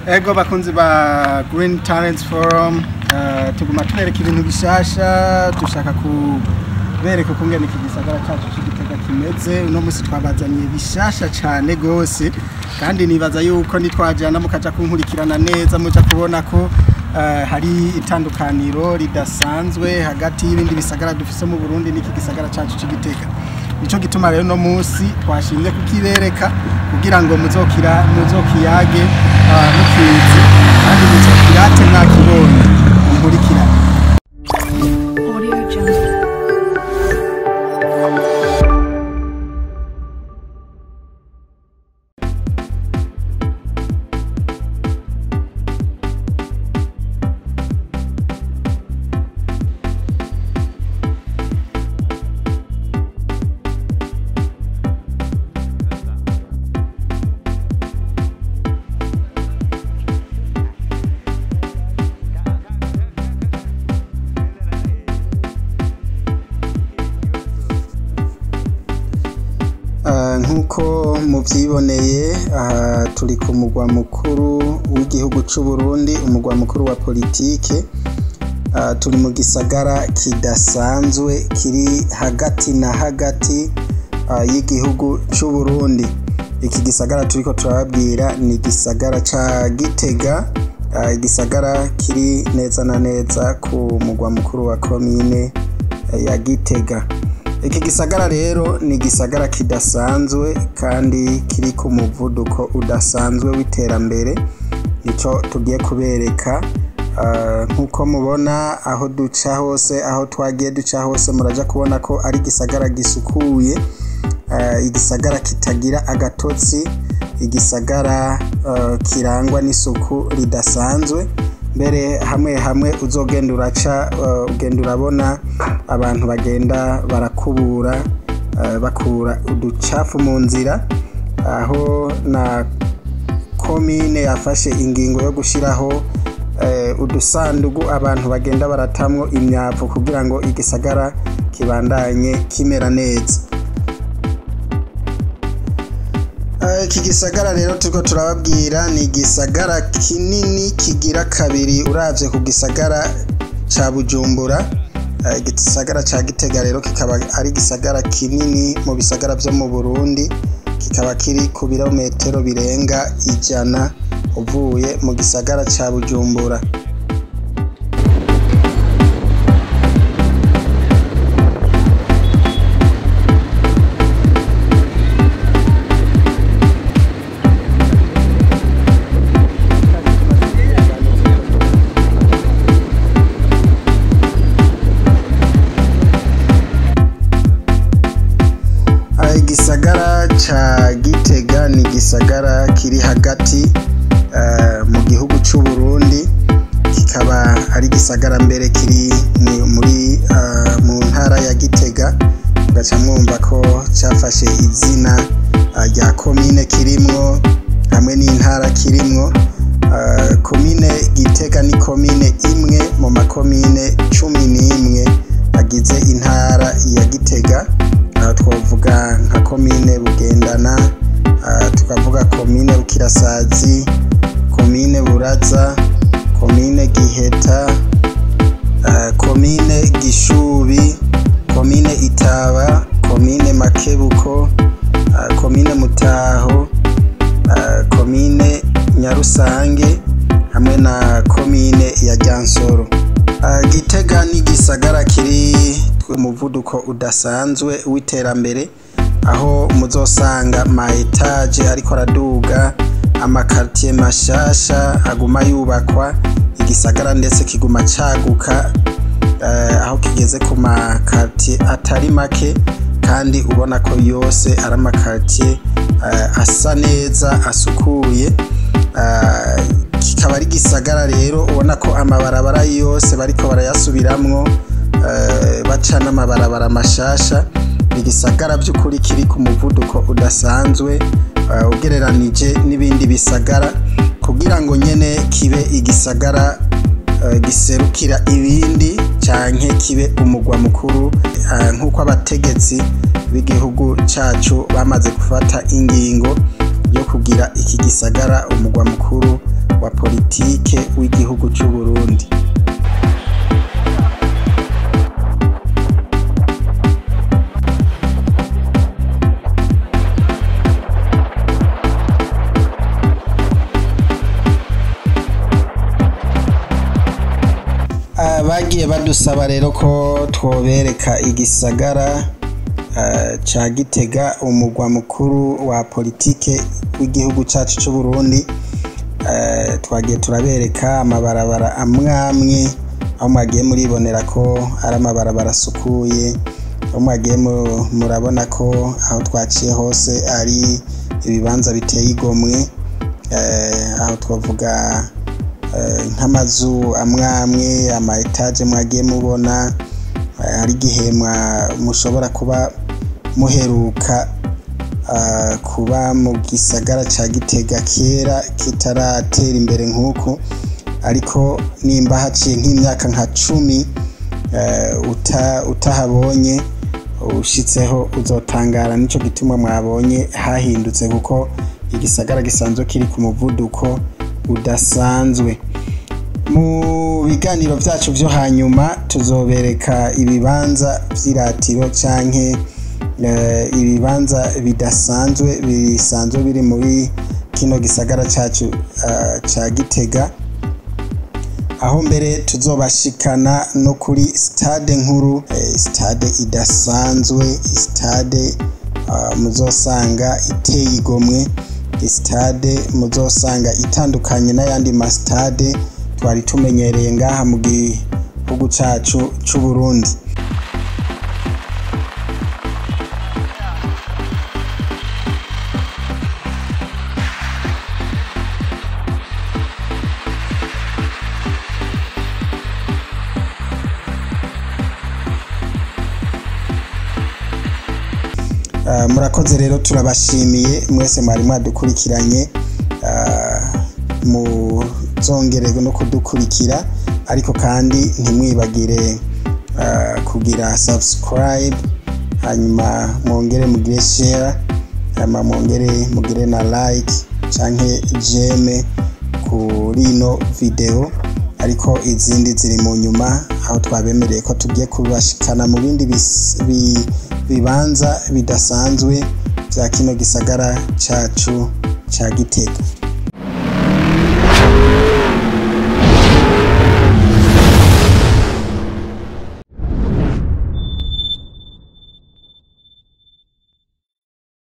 ego bakunzi ba Green Talents Forum eh, tuguma tubereka ibintu bishasha dushaka kubereka ukungene iki gisagara cyacu c'igitega kimeze uno musi twabazaniye bishasha cane gose kandi nibaza yuko nitwajana mukaja kunkurikirana neza muja kubona ko eh, hari itandukaniro ridasanzwe hagati y'ibindi bisagara dufise mu Burundi n'iki gisagara cacu c'igitega nico gituma rero no musi twashimye kukibereka kugira ngo muzokira muzokiyage ah, mukizi kandi muzokirate mwakibonye munkurikirane Audio Jungle. Ah, nk'uko mubyiboneye aha turi ku mugwa mukuru w'igihugu cy'u Burundi umugwa mukuru wa politike Ah, turi mu gisagara kidasanzwe kiri hagati na hagati ah, y'igihugu cy'u Burundi iki gisagara turiko turababwira ni igisagara ca Gitega Ah, igisagara kiri neza na neza ku mugwa mukuru wa komine eh, ya Gitega iki gisagara rero ni igisagara kidasanzwe kandi kiri ku muvuduko udasanzwe w'iterambere nicyo tugiye kubereka Ah, nk'uko mubona aho duca hose aho twagiye duca hose muraja kubona ko ari igisagara gisukuye Ah, igisagara kitagira agatotsi igisagara ah, kirangwa n'isuku ridasanzwe mbere hamwe hamwe uzogenda uraca uh, ugenda urabona abantu bagenda barakubura uh, bakura uducafu mu nzira aho na komine yafashe ingingo yo gushyiraho uh, udusandugu abantu bagenda baratamwo imyavu kugira ngo igisagara kibandanye kimera neza Eh, iki gisagara rero turiko turababwira ni igisagara kinini kigira kabiri uravye ku gisagara ca bujumbura Eh, igisagara ca gitega rero kikaba ari igisagara kinini mu bisagara vyo mu burundi kikaba kiri ku birometero birenga ijana uvuye mu gisagara ca bujumbura Ah, igisagara ca gitega ni igisagara kiri hagati eh, mu gihugu c'u Burundi kikaba ari igisagara mbere kiri mu- muri ah, mu ntara ya gitega mugaca mwumva ko cafashe izina ah, rya komine kirimwo hamwe n'intara kirimwo Ah, komine gitega ni komine imwe mu makomine cumi n'imwe agize intara ya gitega aha twavuga nka komine bugendana ah, tukavuga komine bukirasazi komine buraza komine giheta ah, komine gishubi komine itaba komine makebuko ah, komine mutaho ah, komine nyarusange hamwe na komine ya ryansoro Ah, gitega ni igisagara kiri umuvuduko udasanzwe w'iterambere aho muzosanga ma etaje ariko araduga amakartier mashasha aguma yubakwa igisagara ndetse kiguma caguka eh, aho kigeze ku makartier atari make kandi ubona ko yose ari amakartier eh, asa neza asukuye Ah, kikaba ari igisagara rero ubona ko amabarabara yose bariko barayasubiramwo eh, baca n'amabarabara mashasha ni igisagara by'ukuri kiri ku muvuduko udasanzwe eh, ugereranije n'ibindi bisagara kugira ngo nyene kibe igisagara eh, giserukira ibindi canke kibe umugwa mukuru eh, nk'uko abategetsi b'igihugu cacu bamaze gufata ingingo yo kugira iki gisagara umugwa mukuru wa politike w'igihugu c'u Burundi Ah, bagiye badusaba rero ko twobereka igisagara ah, ca Gitega umugwa mukuru wa politike w'igihugu cacu c'u Burundi Eh, twagiye turabereka amabarabara amwamwe aho mwagiye muribonera ko ari amabarabara asukuye aho mwagiye mu- murabona ko aho twaciye hose ari ibibanza biteye igomwe Eh, aho twavuga eh, nk'amazu amwamwe ama etaje mwagiye mubona eh, hari igihe mwa- mushobora kuba muheruka ah, kuba mu gisagara ca Gitega kera kitaratera imbere nk'uku ariko nimba haciye nk'imyaka nka cumi eh, uta- utahabonye ushitseho uzotangara nico gituma mwabonye hahindutse kuko igisagara gisanzwe kiri ku muvuduko udasanzwe mu biganiro vyacu vyo hanyuma tuzobereka ibibanza vy'iratiro canke eh, ibibanza bidasanzwe bisanzwe biri muri kino gisagara cacu eh, ca Gitega aho mbere tuzobashikana no kuri stade nkuru eh, stade idasanzwe stade ah, muzosanga iteye igomwe stade muzosanga itandukanye n'ayandi ma stade twari tumenyereye ngaha mu gihugu cacu c'u Burundi Ah, murakoze rero turabashimiye mwese mwari mwadukurikiranye Ah, muzongere no kudukurikira ariko kandi ntimwibagire ah, kugira subscribe hanyuma mwongere mugire share hanyuma mwongere mugire na like canke jeme kuri ino video ariko izindi ziri mu nyuma aho twabemereye ko tugiye kubashikana mu bindi bis- bi- bibanza bidasanzwe vya kino gisagara cacu ca Gitega